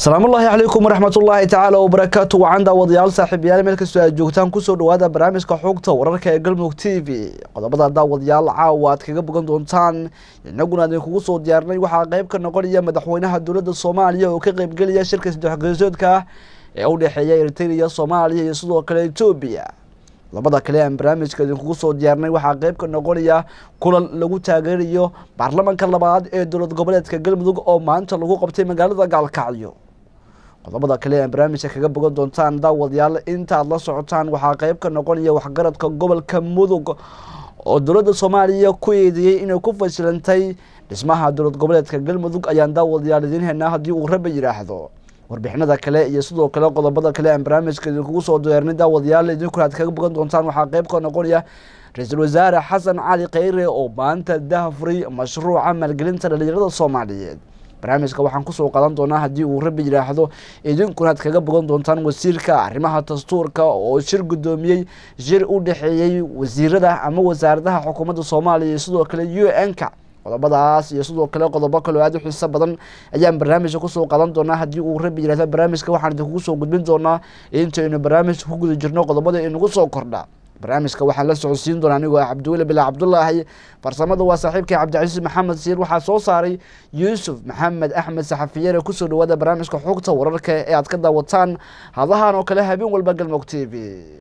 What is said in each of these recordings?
asalaamu ullaahi calaykum waraxmat ullaahi tacaala wabarakaatu wacan daawadayaal saaxiibayaal meel kastoo aad joogtaan kusoo dhawaada barnaamijka xogta wararka ee galmudug t v qodobada daawadayaal caawa aad kaga bogan doontaan inaguna idinkugu soo diyaarnay waxaa qeyb ka noqonaya madaxweynaha dowladda soomaaliya oo ka qeybgelaya shirka saddexgeesoodka ah ee u dhexeeya eritrea soomaaliya iyo sidoo kale etoobiya labada kale aan barnaamijka idinkugu soo diyaarnay waxaa qeyb ka noqonaya kulan lagu taageerayo baarlamanka labaad ee dowlad goboleedka galmudug oo maanta lagu qabtay magaalada gaalkacyo qodobada kale aan barnaamijka kaga bogan doontaan daawadayaal intaad la socotaan waxaa qeyb ka noqonaya waxgaradka gobolka mudug oo dowladda soomaaliya ku eedeeyey inay ku fashilantay dhismaha dowlad goboleedka galmudug ayaan daawadayaal idiin helnaa haddii uu raba yidhaahdo warbixinada kale iyo sidoo kale qodobada kale aan barnaamijka idinkugu soo diyaarnay daawadayaal idinkuna aad kaga bogan doontaan waxaa qeyb ka noqonaya ra-iisul wasaare xasan cali kheyre oo maanta dahfuray mashruuca maalgelinta dhalinyarada soomaaliyeed barnaamijka waxaan kusoo qadan doonaa haddii uu rabbi yidhaahdo idinkuna aad kaga bogan doontaan wasiirka arrimaha dastuurka oo shir guddoomiyey shir u dhexeeyey wasiirada ama wasaaradaha xukuumadda soomaaliya iyo sidoo kale u n-ka qodobadaas iyo sidoo kale qodobo kaloo aad u xiiso badan ayaan barnaamijka kusoo qadan doonaa haddii uu rabbi yihahdo barnaamijka waxaan idinkugu soo gudbin doonaa intaynu barnaamijka ku guda jirno qodobada inagu soo kordha barnaamijka waxaan la socodsiin doonaa anigoo ah cabdiweli bilaa cabdulaahi farsamada waa saaxiibkii cabdicasiis maxamed siir waxaa soo saaray yuusuf maxamed axmed saxafiyere kusoo dhawaada barnaamijka xogta wararka ee aad ka daawataan hadahan oo kale habeen walba galmog t v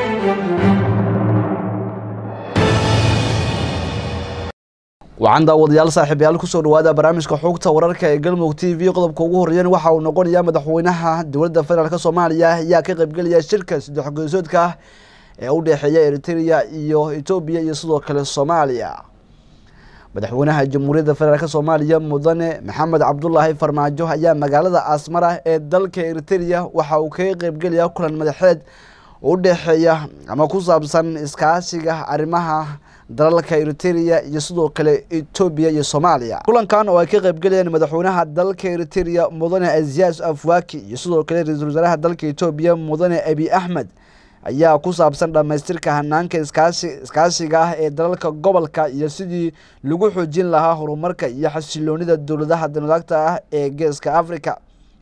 wacan daawadayaal saaxiibayaal kusoo dhawaada barnaamijka xogta wararka ee galmudug t v qodobka ugu horeeyana waxa uu noqonaya madaxweynaha dowladda federaalk soomaaliya ayaa ka qeybgelaya shirka saddex geesoodka ah ee u dhexeeya eritrea iyo etoobiya iyo sidoo kale soomaaliya madaxweynaha jamhuuriyadda federaalk soomaaliya mudane maxamed cabdulaahi farmaajo ayaa magaalada asmara ee dalka eritrea waxa uu kaga qeybgelaya kulan madaxeed u dhexeeya ama ku saabsan iskaashiga arrimaha dalalka eritrea iyo sidoo kale etoobiya iyo soomaaliya kulankan oo ay ka qeybgelayaan madaxweynaha dalka eritrea mudane azias afwaki iyo sidoo kale ra-iisul wasaaraha dalka etoobiya mudane abi axmed ayaa ku saabsan dhammaystirka hanaanka iskaashi iskaashiga ah ee dalalka gobolka iyo sidii lagu xoojin lahaa horumarka iyo xasiloonida dowladaha danadaagta ah ee geeska africa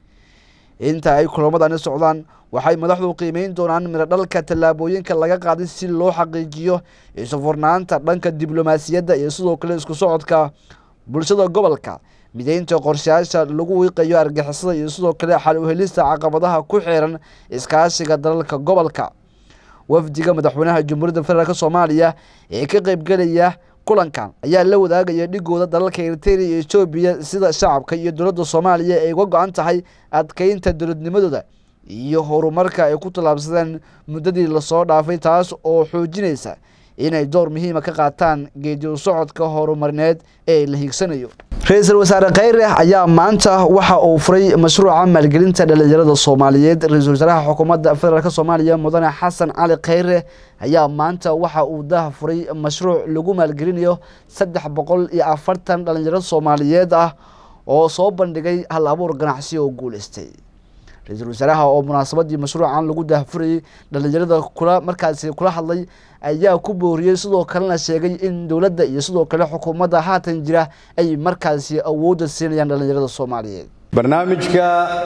inta ay kulamadani socdaan waxay madaxdu qiimeyn doonaan midho dhalka tallaabooyinka laga qaaday si loo xaqiijiyo isufurnaanta dhanka diblomaasiyadda iyo sidoo kale isku socodka bulshada gobolka mideynta qorshayaasha lagu wiiqayo argixisada iyo sidoo kale xal uhelista caqabadaha ku xiran iskaashiga dalalka gobolka wafdiga madaxweynaha jamhuuriyadda federaalk soomaaliya ee ka qeybgelaya kulankan ayaa la wadaagaya dhigooda dalalka eritrea iyo etoobiya sida shacabka iyo dowladda soomaaliya ay uga go-an tahay adkeynta dowladnimadooda iyo horumarka ay ku tallaabsadeen muddadii lasoo dhaafay taas oo xoojinaysa inay door muhiima ka qaataan geedi u socodka horumarineed ee la hiigsanayo ra-iisul wasaare kheyre ayaa maanta waxa uu furay mashruuca maalgelinta dhalinyarada soomaaliyeed ra-iisul wasaaraha xukuumadda federaalk soomaaliya mudane xasan cali kheyre ayaa maanta waxa uu dah furay mashruuc lagu maalgelinayo saddex boqol iyo afartan dhalinyaro soomaaliyeed ah oo soo bandhigay hal abuur ganacsi oo guuleystay ra-iisul wasaaraha oo munaasabadii mashruucan lagu daahfurayay dhalinyarada kula markaasi kula hadlay ayaa ku booriyey sidoo kalena sheegay in dowladda iyo sidoo kale xukuumadda haatan jira ay markaasi awoodda siinayaan dhalinyarada soomaaliyeed barnaamijka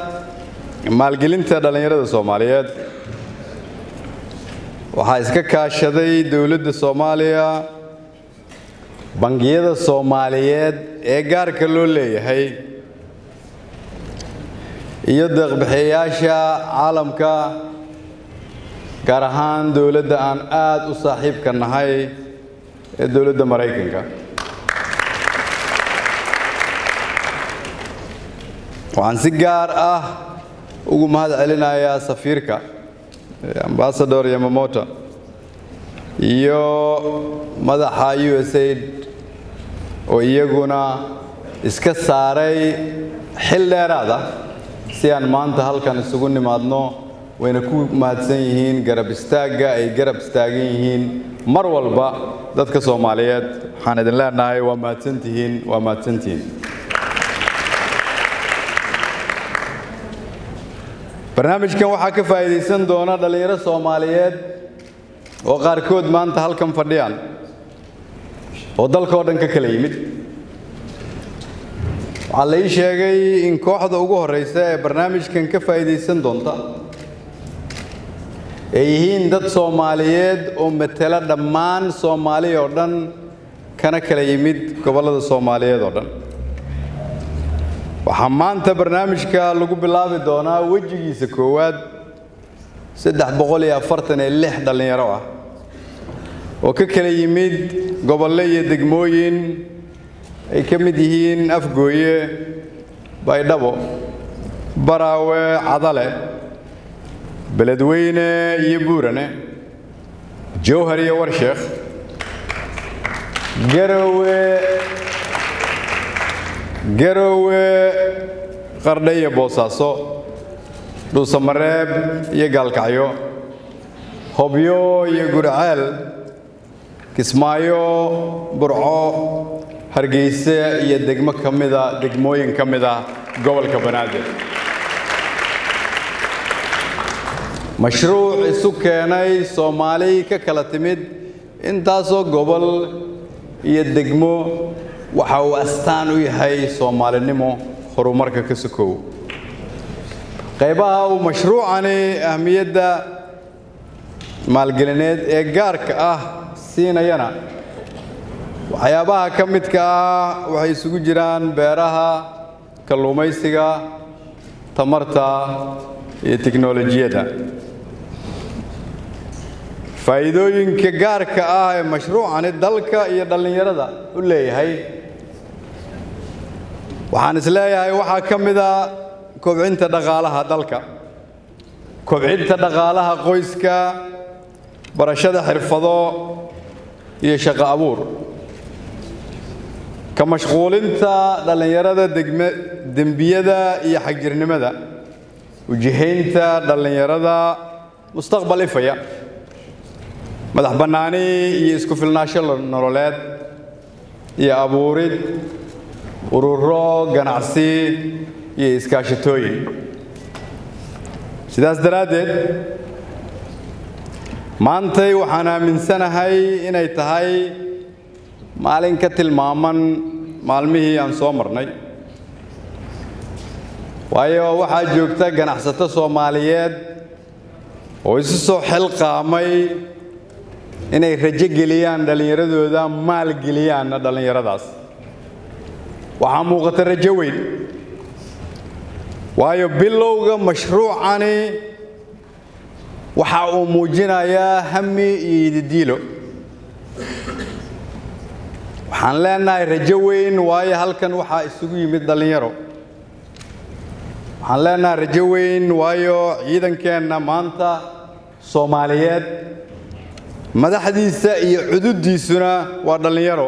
maalgelinta dhallinyarada soomaaliyeed waxaa iska kaashaday dowladda soomaaliya bangiyada soomaaliyeed ee gaarka loo leeyahay iyo deeqbixiyayaasha caalamka gaar ahaan dowladda aan aada u saaxiibka nahay ee dowladda maraykanka waxaan si gaar ah ugu mahad celinayaa safiirka ambasador yamamoto iyo madaxa u s aid oo iyaguna iska saaray xil dheeraada si aan maanta halkan isugu nimaadno wayna ku mahadsan yihiin garab istaagga ay garab istaagan yihiin mar walba dadka soomaaliyeed waxaan idin leenahay waa mahadsantihiin waa mahadsantihiin barnaamijkan waxaa ka faa'iidaysan doona dhallinyaro soomaaliyeed oo qaarkood maanta halkan fadhiyaan oo dalka oo dhan ka kala yimid waxaa la ii sheegay in kooxda ugu horreysa ee barnaamijkan ka faa'iidaysan doonta ay yihiin dad soomaaliyeed oo matela dhammaan soomaaliya oo dhan kana kala yimid gobollada soomaaliyeed oo dhan waxaa maanta barnaamijka lagu bilaabi doonaa wejigiisa koowaad saddex boqol iyo afartan iyo lix dhallinyaro ah oo ka kala yimid gobollo iyo degmooyin ay ka mid yihiin afgooye baydhabo baraawe cadale beledweyne iyo buurane jowhar iyo warsheekh garowe garowe qardhe iyo boosaaso dhuusamareeb iyo gaalkacyo hobyo iyo gurceel kismaayo burco hargeyse iyo degmo ka mida degmooyin ka mid ah gobolka banaadir mashruuc isu keenay soomaali ka kala timid intaasoo gobol iyo degmo waxa uu astaan u yahay soomaalinimo horumarka ka sokow qaybaha uu mashruucani ahmiyadda maalgelineed ee gaarka ah siinayana waxyaabaha ka midka ah waxay isugu jiraan beeraha kalluumaysiga tamarta iyo tiknolojiyadda faa'iidooyinka gaarka ah ee mashruucani dalka iyo dhallinyarada u leeyahay waxaan is leeyahay waxaa ka mida kobcinta dhaqaalaha dalka kobcinta dhaqaalaha qoyska barashada xirfado iyo shaqo abuur ka mashquulinta dhallinyarada degme dembiyada iyo xagjirnimada ujihaynta dhallinyarada mustaqbal ifaya madax bannaani iyo isku filnaasho nololeed iyo abuurid ururo ganacsi iyo iskaashatooyin sidaas daraaddeed maantay waxaan aaminsanahay inay tahay maalin ka tilmaaman maalmihii aan soo marnay waayo waxaa joogta ganacsato soomaaliyeed oo isu soo xilqaamay inay rajo geliyaan dhallinyaradooda maal geliyaanna dhallinyaradaas waxaa muuqata rajo weyn waayo bilowga mashruucani waxa uu muujinayaa hami iyo yididiilo waxaan leenahay rajo weyn waayo halkan waxaa isugu yimid dhallinyaro waxaan leenahay rajo weyn waayo ciidankeenna maanta soomaaliyeed madaxdiisa iyo cududdiisuna waa dhallinyaro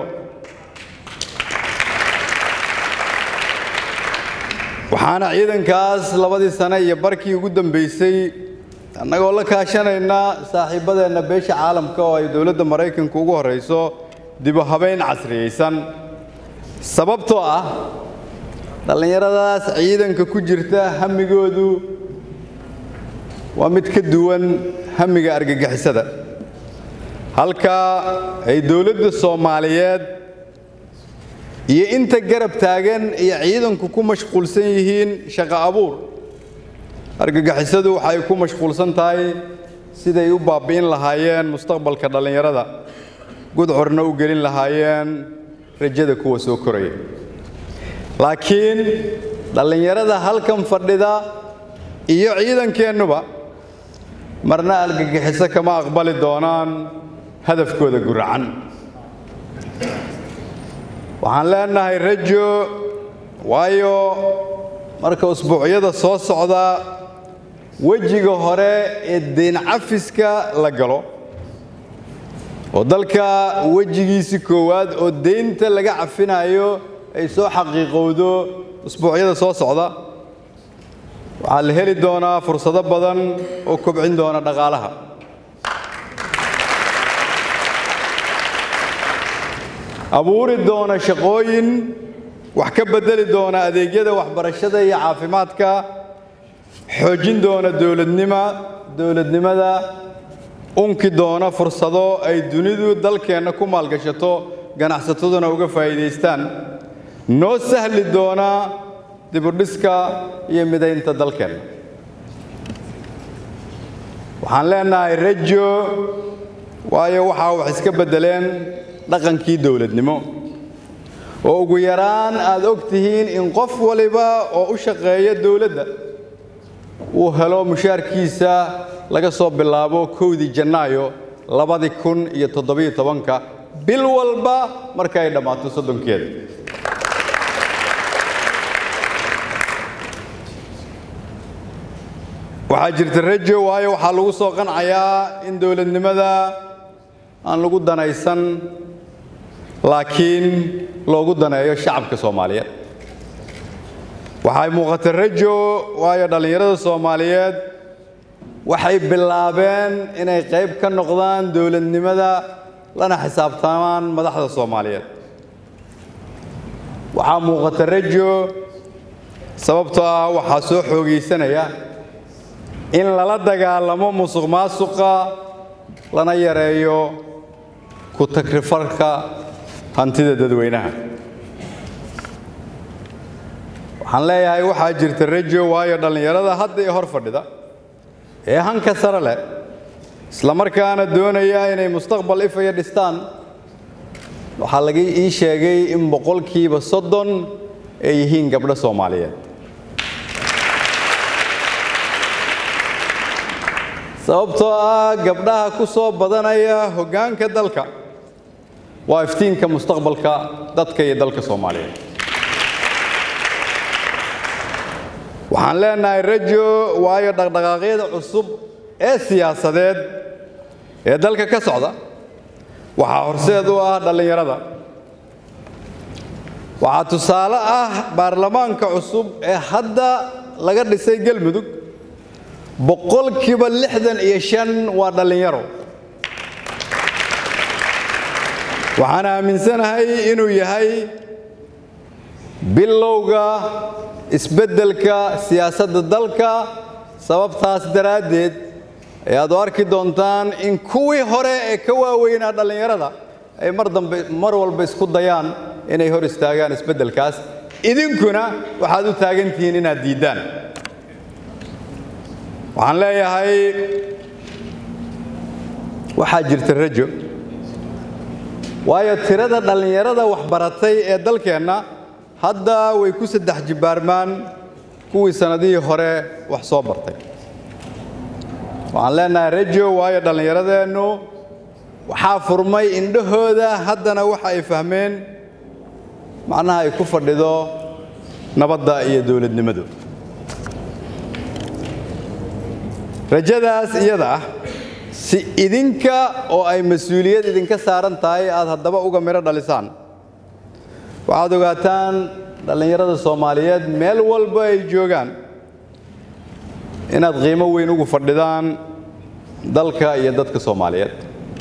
waxaana ciidankaas labadii sane iyo barkii ugu dambaysay annagoo la kaashanayna saaxiibbadeenna beesha caalamka oo ay dowladda maraykanku ugu horrayso dibu habayn casriyaysan sababtoo ah dhallinyaradaas ciidanka ku jirta hamigoodu waa mid ka duwan hamiga argagixisada halka ay dowladda soomaaliyeed iyo inta garab taagan iyo ciidanku ku mashquulsan yihiin shaqo abuur argagixisadu waxay ku mashquulsan tahay siday u baabbi'in lahaayeen mustaqbalka dhallinyarada gudcorna u gelin lahaayeen rajada kuwa soo koraya laakiin dhallinyarada halkan fadhida iyo ciidankeennuba marna argagixiso kama aqbali doonaan hadafkooda guracan waxaan leenahay rajo waayo marka usbuucyada soo socda wejiga hore ee deyn cafiska la galo oo dalka wejigiisi koowaad oo deynta laga cafinayo ay soo xaqiiqowdo usbuucyada soo socda waxaa la heli doonaa fursado badan oo kobcin doona dhaqaalaha abuuri doona shaqooyin wax ka beddeli doona adeegyada waxbarashada iyo caafimaadka xoojin doona dowladnima dowladnimada unki doona fursado ay dunidu dalkeenna ku maalgashato ganacsataduna uga faa'iidaystaan noo sahli doona dibudhiska iyo midaynta dalkeenna waxaan leenahay rajo waayo waxaa wax iska beddeleen dhaqankii dowladnimo oo ugu yaraan aad og tihiin in qof waliba oo u shaqeeya dowladda uu helo mushaarkiisa laga soo bilaabo kowdii janaayo labadii kun iyo toddobiyo tobanka bil walba marka ay dhammaato soddonkeeda waxaa jirta rajo waayo waxaa lagu soo qancayaa in dowladnimada aan lagu danaysan laakiin loogu daneeyo shacabka soomaaliyeed waxay muuqata rajo waayo dhallinyarada soomaaliyeed waxay bilaabeen inay qayb ka noqdaan dowladnimada lana xisaabtamaan madaxda soomaaliyeed waxaa muuqata rajo sababtoo ah waxaa soo xoogaysanaya in lala dagaalamo musuq maasuqa lana yareeyo ku takrifarka hantida dadweynaha waxaan leeyahay waxaa jirta rajo waayo dhallinyarada hadda ee hor fadhida ee hanka sare leh islamarkaana doonaya inay mustaqbal ifaya dhistaan waxaa laga ii sheegay in boqolkiiba soddon ay yihiin gabdho soomaaliyeed sababtoo ah gabdhaha ku soo badanaya hoggaanka dalka waa iftiinka mustaqbalka dadka iyo dalka soomaaliyeed waxaan leenahay rajo waayo dhaqdhaqaaqyada cusub ee siyaasadeed ee dalka ka socda waxaa horseed u ah dhallinyarada waxaa tusaale ah baarlamaanka cusub ee hadda laga dhisay galmudug boqolkiiba lixdan iyo shan waa dhallinyaro waxaan aaminsanahay inuu yahay bilowga isbeddelka siyaasadda dalka sababtaas daraaddeed ayaad u arki doontaan in kuwii hore ee ka waaweynaa dhallinyarada ay mar dambe mar walba isku dayaan inay hor istaagaan isbeddelkaas idinkuna waxaad u taagan tihiin inaad diiddaan waxaan leeyahay waxaa jirta rajo waayo tirada dhallinyarada waxbaratay ee dalkeenna hadda way ku saddex jibbaarmaan kuwii sannadihii hore wax soo bartay waxaan leenahay rajo waayo dhallinyaradeennu waxaa furmay indhahooda haddana waxa ay fahmeen macnaha ay ku fadhido nabadda iyo dowladnimadu rajadaas iyada ah si idinka oo ay mas-uuliyad idinka saaran tahay aad haddaba uga midho dhalisaan waxaad ogaataan dhallinyarada soomaaliyeed meel walba ay joogaan inaad qiimo weyn ugu fadhidaan dalka iyo dadka soomaaliyeed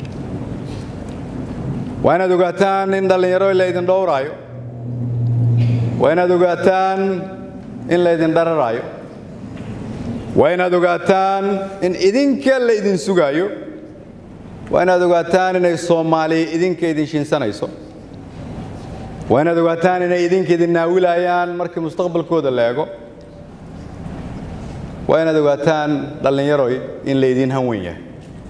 waa inaad ogaataan in dhallinyaro laydin dhowraayo waa inaad ogaataan in laydin dhararaayo waa inaad ogaataan in idinka la idin sugaayo waa inaad ogaataan inay soomaali idinka idin shinsanayso waa inaad ogaataan inay idinka idin naawilayaan markii mustaqbalkooda la eego waa inaad ogaataan dhallinyaroy in laydin hanwen yahay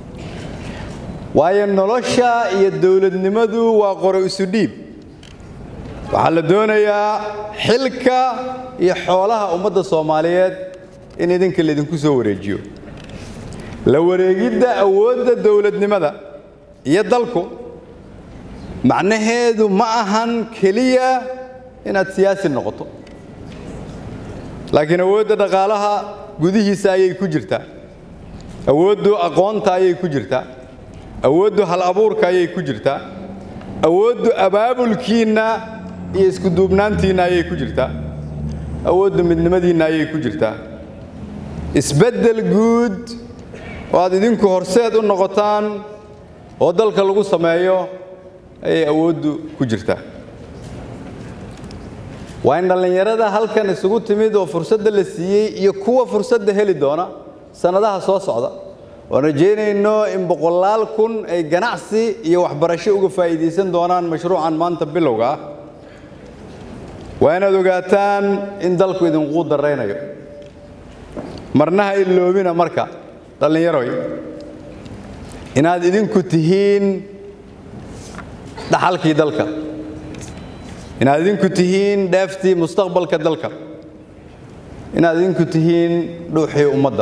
waayo nolosha iyo dowladnimadu waa qoro isu dhiib waxaa la doonayaa xilka iyo xoolaha ummadda soomaaliyeed in idinka laydinku soo wareejiyo la wareegidda awoodda dowladnimada iyo dalku macnaheedu ma ahan keliya inaad siyaasi noqoto laakiin awoodda dhaqaalaha gudihiisa ayay ku jirtaa awooddu aqoonta ayay ku jirtaa awooddu hal abuurka ayay ku jirtaa awooddu abaabulkiinna iyo iskuduubnaantiinna ayay ku jirtaa awooddu midnimadiinna ayay ku jirtaa isbeddel guud oo aad idinku horseed u noqotaan oo dalka lagu sameeyo ayay awooddu ku jirtaa waa in dhallinyarada halkan isugu timid oo fursadda la siiyey iyo kuwa fursadda heli doona sannadaha soo socda oon rajaynayno in boqolaal kun ay ganacsi iyo waxbarasho uga faa'iidaysan doonaan mashruucan maanta bilowga ah waa inaad ogaataan in dalku idinquu daraynayo marna ha iloobina marka dhallinyaroy inaad idinku tihiin dhaxalkii dalka inaad idinku tihiin dheeftii mustaqbalka dalka inaad idinku tihiin dhuuxii ummadda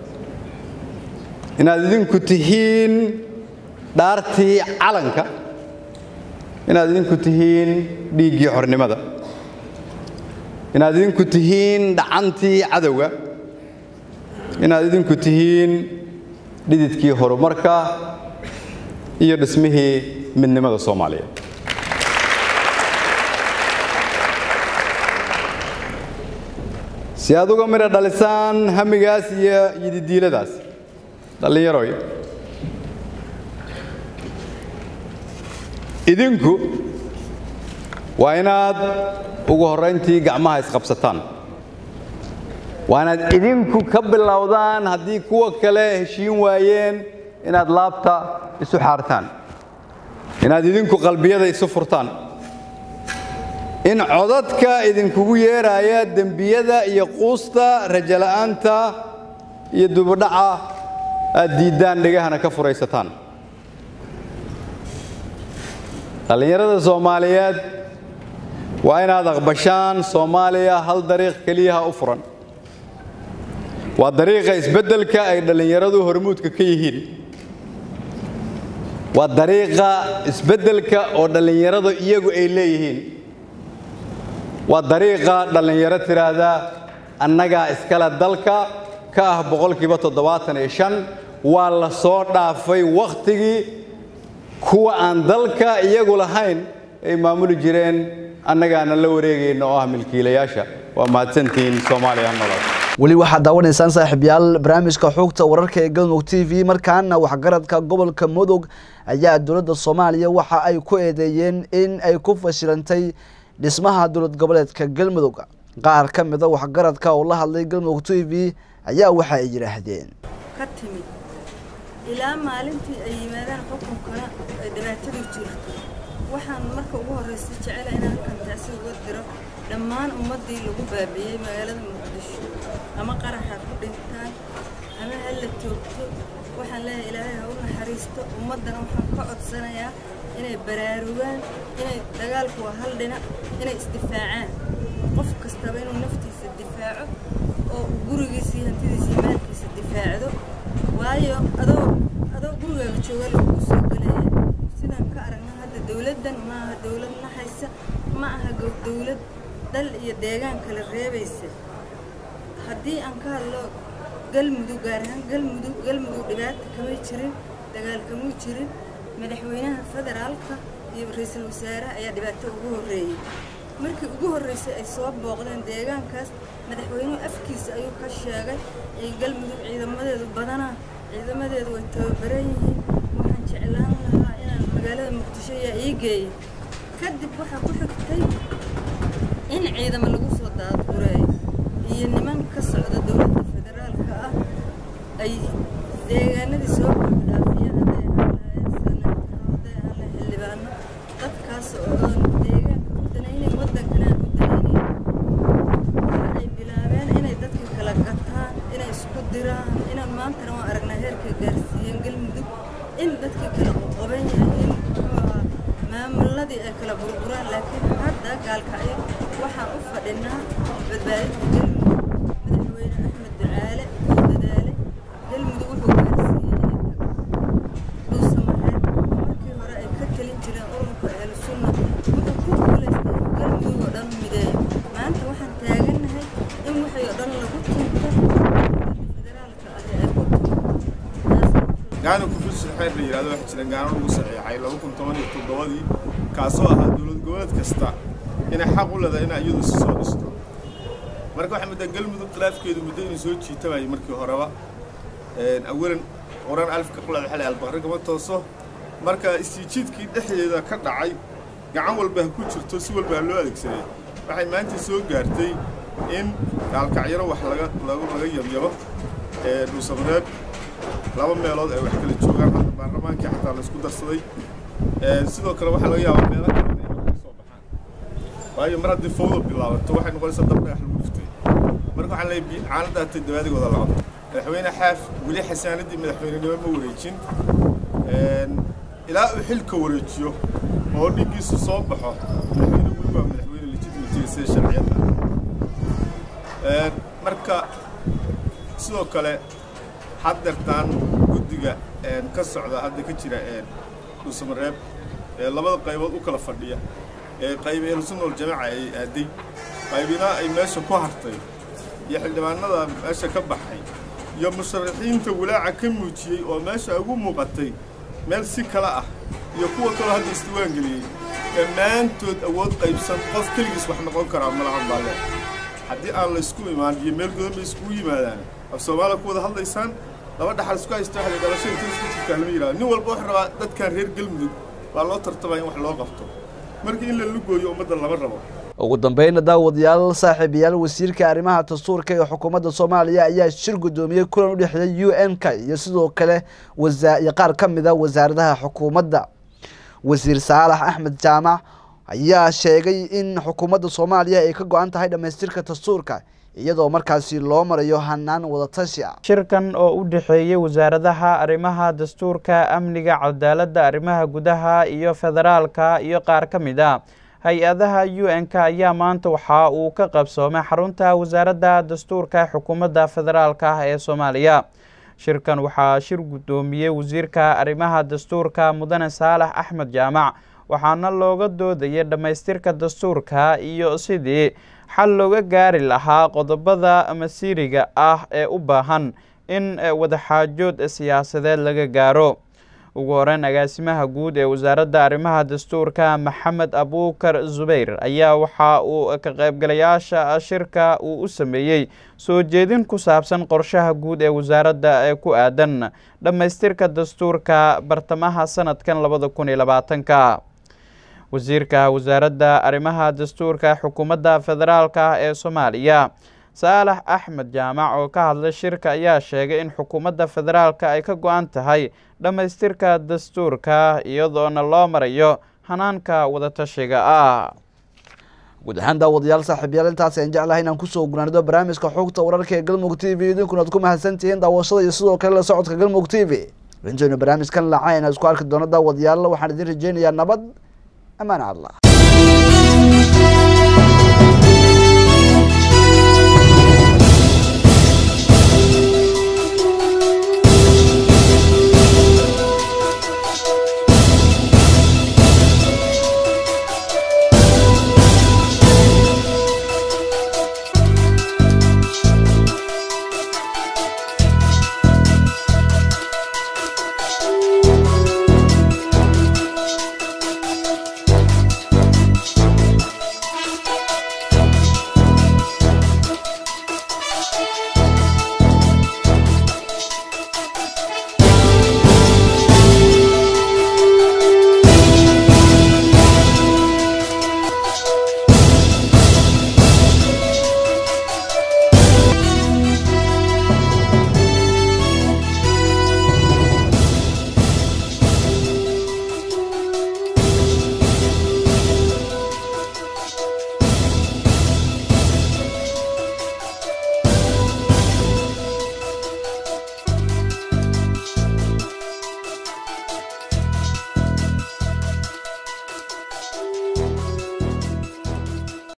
inaad idinku tihiin dhaartii calanka inaad idinku tihiin dhiiggii xornimada inaad idinku tihiin dhacantii cadowga inaad idinku tihiin dhididkii horumarka iyo dhismihii midnimada soomaaliya si aad uga midha dhalisaan hamigaas iyo yididiiladaas dhallinyaroy idinku waa inaad ugu horrayntii gacmaha isqabsataan waa inaad idinku ka bilowdaan haddii kuwa kale heshiin waayeen inaad laabta isu xaartaan inaad idinku qalbiyada isu furtaan in codadka idinkugu yeeraaya dembiyada iyo quusta rajala'aanta iyo dubudhaca aad diiddaan dhegahana ka furaysataan dhallinyarada soomaaliyeed waa inaad aqbashaan soomaaliya hal dariiq keliyaha u furan waa dariiqa isbeddelka ay dhallinyaradu hormuudka ka yihiin waa dariiqa isbeddelka oo dhallinyaradu iyagu ay leeyihiin waa dariiqa dhallinyaro tidhaahda annagaa iskale dalka ka ah boqolkiiba toddobaatan iyo shan waa la soo dhaafay wakhtigii kuwa aan dalka iyagu lahayn ay maamuli jireen annagaana la wareegayna oo ah milkiilayaasha waa mahadsantihiin soomaaliya nolol weli waxaad daawanaysaan saaxiibyaal barnaamijka xogta wararka ee galmudug t v markaana waxgaradka gobolka mudug ayaa dowladda soomaaliya waxa ay ku eedeeyeen in ay ku fashilantay dhismaha dowlad goboleedka galmudug qaar ka mida waxgaradka oo la hadlay galmudug t v ayaa waxa ay yidhaahdeen ka timid ilaa maalintii ay yimaadaan xukunkana ay dhibaatadu jirto waxaan marka ugu horraysa jecela inaan kantaasi uga diro dhammaan ummaddii lagu baabi'iyey magaalada muqdisho ama qaraxa ku dhintaan ama ha la joogto waxaan leeyahay ilaahay ha u naxariisto ummaddana waxaan ka codsanayaa inay baraarugaan inay dagaalku waa hal dhinac inay isdifaacaan qof kastaba inuu naftiisa difaaco oo uu gurigiisa iyo hantidiisa iyo maalkiisa difaacdo waayo adoo adoo gurigaaga jooga lagu soo gelaya sidaan ka aragna hadda dowladdan ma aha dowlad naxaysa ma aha dowlad dal iyo deegaan kala reebaysa haddii aan ka hadlo galmudug gaar ahaan galmudug galmudug dhibaata kamay jirin dagaal kamuu jirin madaxweynaha federaalka iyo ra-iisul wasaaraha ayaa dhibaato ugu horreeyey markii ugu horreysay ay soo booqdeen deegaankaas madaxweynuhu afkiisa ayuu ka sheegay ay galmudug ciidamadeedu badanaa ciidamadeedu way tababaran yihiin waxaan jeclaan lahaa inaan magaalada muqdisho ayaa ii geeya kadib waxaa ku xigtay in ciidamo lagu soo daadgureeyo iyo niman ka socda dowladda federaalka ah ay deegaanadii soo buuxdhaafiyeen hadday ahaan lahaayeen sanadkaro hadday ahaan lahayn xildhibaano dadkaas oo aan deegaanka u danaynayn waddankana aan u danaynayn waxa ay bilaabeen inay dadka kala gataan inay isku diraan inaan maantana waan aragnaa heerkay gaarsiiyeen galmudug in dadkii kala qoqoban yahay in muxuu ahaa maamuladii ay kala burburaan laakiin hadda gaalkacyo waxaan u fadhinaa badbaadinta galmudug madaxweyne axmed ducaale oo dadaale galmudug wuxuu gaarsiiyey inay tago dhuusamareeb oo markii hore ay ka talin jireen ururka ahlu sunna wuxuu ku guulaystay inuu galmudug oo dhan mideeyo maanta waxaan taagannahay in waxay oo dhan lagu tunto federaalka ah ee ay ku tunto taasna gaana kufursi xeer la yidhahdo waxaa jira gaano lagu saxiixay laba kun toban iyo toddobadii kaasoo ahaa dowlad goboleed kasta inay xaq u leedahay inay iyadu si soo dhisto marka waxaa muddaa galmudug khilaafkeedu muddo inuu soo jiitamayay markii horeba awalan qoran alifka qulaad xalay albaqri kama tooso marka isjiidkii dhexdeeda ka dhacay gacan walba ha ku jirto si walba ha loo adeegsaday waxay maanta soo gaartay in gaalkacyaro wax laga lagu laga yabyabo dhuusamareeb laba meelood ay wax kala joogaan hadda baarlamaankii xataa la isku darsaday sidoo kale waxaa laga yaabaa meelo kale inay wax ka soo baxaan waayo mar haddii fawda bilaabato waxay noqonaysaa dab dhagax lagu dhiftay marka waxaan leeyahay caanadaa todobaadigooda la qabto madaxweyne xaaf weli xasaanadii madaxweynenimo ma wareejin ilaa uu xilka wareejiyo oo dhigiisu soo baxo madaxweyne weli waa madaxweyne legitimatiga sida sharciyadda marka sidoo kale haddeertaan guddiga ka socda hadda ka jira dhuusamareeb ee labada qaybood u kala fadhiya ee qaybi ehlusunna waljamaaca ay aaday qaybina ay meesha ku hartay iyo xildhibaanada meesha ka baxay iyo musharaxiinta walaaca ka muujiyey oo meesha ugu muuqatay meel si kale ah iyo kuwa kaloo hadda isdiwaan geliyey dhammaantood awood qaybsan qof keligiis wax noqon karaa malahan baa lee haddii aan la isku imaan iyo meel godan bay iskugu yimaadaan af soomaaliya ku wada hadlaysaan laba dhaxal isku haysta waxay dhalasho inta isku jirtaa lama yidhahdo nin walba wuxuu rabaa dadkan reer galmudug baa loo tartamaya in wax loo qabto marka in la lugooyo ummadda lama rabo ugu dambeynna daawadayaal saaxiibayaal wasiirka arrimaha dastuurka ee xukuumadda soomaaliya ayaa shir guddoomiyey kulan u dhexeeya u n k iyo sidoo kale iyo qaar ka mid a wasaaradaha xukuumadda wasiir saalax axmed jaamac ayaa sheegay in xukuumadda soomaaliya ay ka go-an tahay dhammaystirka dastuurka iyadoo markaasi loo marayo hanaan wadatashi ah shirkan oo u dhexeeyey wasaaradaha arrimaha dastuurka amniga cadaaladda arrimaha gudaha iyo federaalka iyo qaar ka mid a hay-adaha u n k ayaa maanta waxa uu ka qabsoomay xarunta wasaaradda dastuurka xukuumadda federaalka ah ee soomaaliya shirkan waxaa shir guddoomiyey wasiirka arrimaha dastuurka mudane saalax axmed jaamac waxaana looga doodayay dhammaystirka dastuurka iyo sidii xal looga gaari lahaa qodobada masiiriga ah ee u baahan in wadaxaajood siyaasadeed laga gaaro ugu horeyn agaasimaha guud ee wasaaradda arrimaha dastuurka maxamed abuukar zubayr ayaa waxa uu ka qaybgalayaasha shirka uu u sameeyey soo jeedin ku saabsan qorshaha guud ee wasaaradda ee ku aadan dhammaystirka dastuurka bartamaha sanadkan labada kun iyo labaatanka wasiirka wasaaradda arrimaha dastuurka xukuumadda federaalka ah ee soomaaliya saalax axmed jaamac oo ka hadlay shirka ayaa sheegay in xukuumadda federaalka ay ka go-an tahay dhammaystirka dastuurka iyadoona loo marayo hanaanka wadatashiga ah guud ahaan daawadayaal saaxiibyaal intaas aan jeclahay inaan kusoo gunaanido barnaamijka xogta wararka ee galmudug t v idinkuna ad ku mahadsantihiin daawashada iyo sidoo kale la socodka galmudug t v rajeyno barnaamijkan laca inaan isku arki doono daawadayaal waxaan idin rajeynayaa nabad amaan allah